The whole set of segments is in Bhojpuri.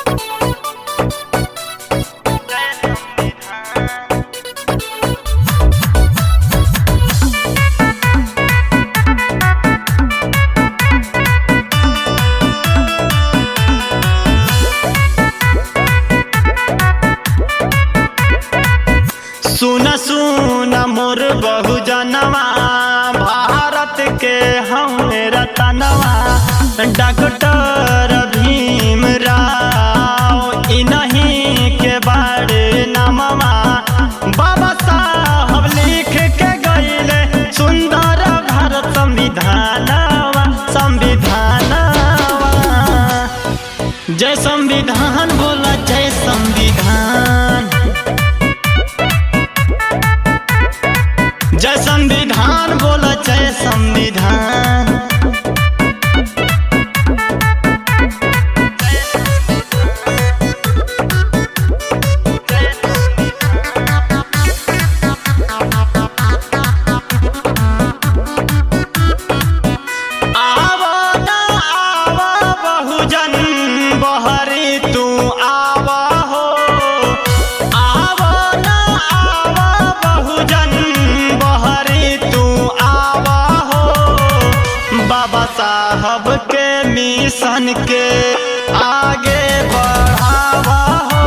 सुन सुन मोर बहुजनवा भारत के हमें रतनवा डॉक्टर भीम राव इन्हीं के बारे नामवा बाबा साहब लिख के गईले सुंदर भारत संविधानवा संविधानवा जय संविधान बोला जय संविधान जय संविधान बोला जय संविधान आवो ना आवो बहुजन बहरी तू आवा हो आवो ना आवो बहुजन बहरी तू आवा हो बाबा साहब के मिशन के आगे बढ़ावा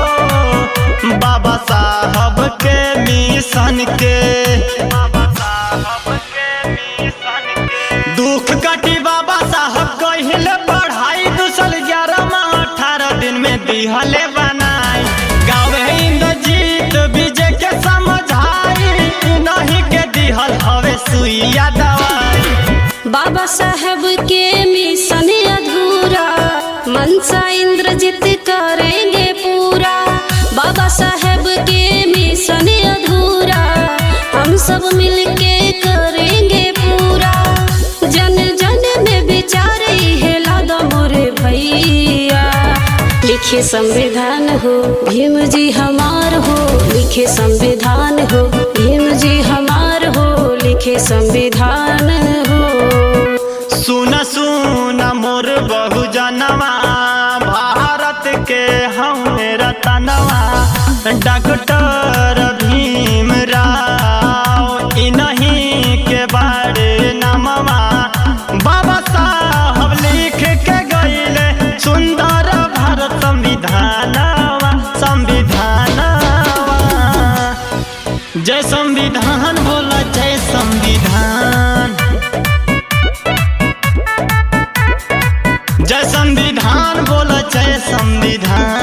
हो बाबा साहब के मिशन के बाबा साहब के मिशन के दुख कटी बाबा साहब कहिले पढ़ाई दूसल ग्यारह माह अठारह दिन में दिहले बनाई गावे इंद्रजीत विजय के समझाई नहीं के दिहल हवे सुइया दवाई बाबा साहब के मिशन अधूरा मनसा इंद्रजीत करेंगे पूरा बाबा साहब के मिशन अधूरा हम सब मिलके करेंगे पूरा जन जन में विचार है लादा मोरे भैया लिखे संविधान हो भीम जी हमार हो लिखे संविधान हो भीम जी हमार हो लिखे संविधान हो सुन सुन मोर बहुजनवा भारत के हमें रतनवा डॉक्टर भीम राव इन्हीं के बारे नामवा बाबा साहब लिख के गईले सुंदर भारत संविधानवा संविधानवा जय संविधान बोला जय संविधान जय संविधान बोला जय संविधान